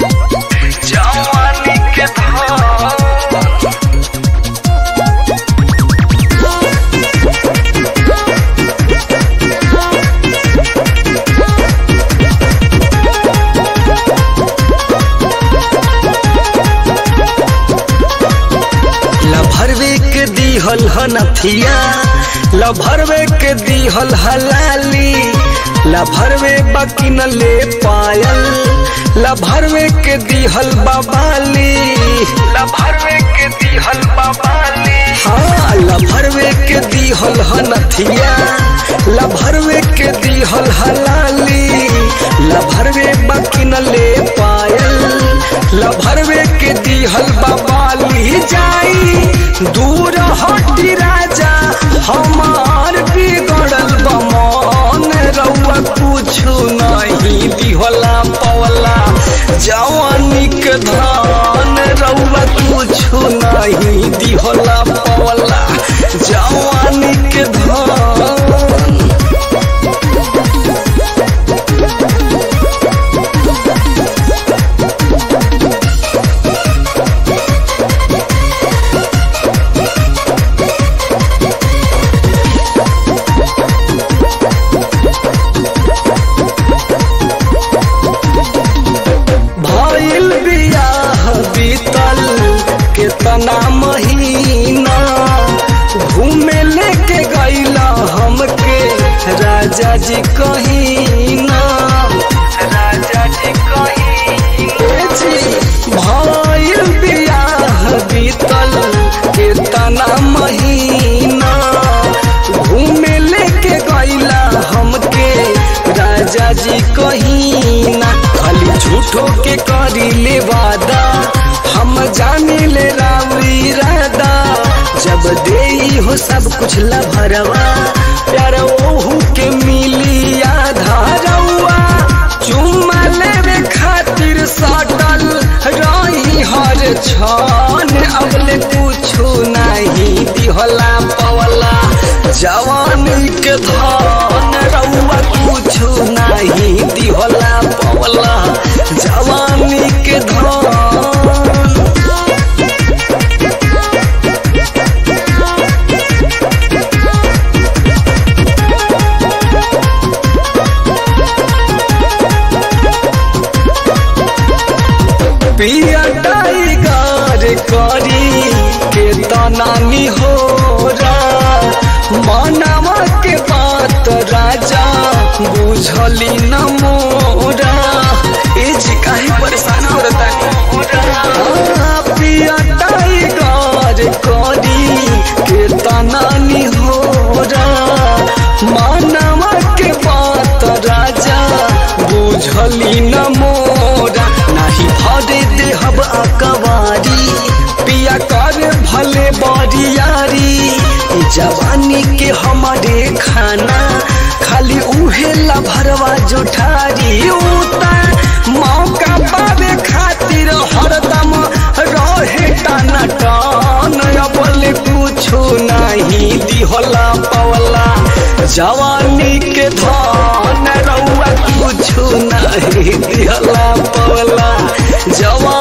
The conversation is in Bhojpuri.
जवानी के धान लभरवे के दीहल हनथिया लभरवे के दीहल हलाली लभरवे बकिन ले पायल लभरवे के दीहल बबाली लभरवे के दीहल बबाली हाँ लभरवे के दीहल हनथिया लभरवे के दीहल हलाली लभरवे बकिन ले पायल लभरवे के दीहल बबाली जाई दूर हटी राजा हमार बिगड़ल बमन रउआ कुछु नहीं दिहला पवला जवानी के धान रउआ कुछु नहीं दिहला पवला जवानी के धान भइल बियाह बीतल केतना महीना घूमे लेके गईला हमके राजा जी कहीना राजा जी कहीना भइल बियाह बीतल केतना महीना घूमे लेके गईला हमके राजा जी कहीना खाली झूठो के करी ले वादा हम जाने ले रावरी रादा जब दे हो सब कुछ लभरवा प्यार ओहू के मिली आधा रउआ चुम्मा लेवे खातिर सटल रही हर छन अबले कुछु नहीं दिहला पवला जवानी के धान रउआ कुछु नहीं दिहला पवला जवानी के धान पिया टाइगर करी के तनानी हो मानवा के बात राजा बुझली न मोरा ए जी काहे परेशान हो पिया टाइगर करी के तनानी हो मानवा के बात राजा बुझली न मोरा नाही भरे देहब अकवारी पिया कर भले बरियारी ई जवानी के हमारे खाना खाली उहे लभरवा जुठारी उता मौका पावे खातिर हरदम रहे टाना टान बोले कुछु नहीं दिहला पवला जवानी के धान रउआ कुछु नहीं दिहला पवला जवानी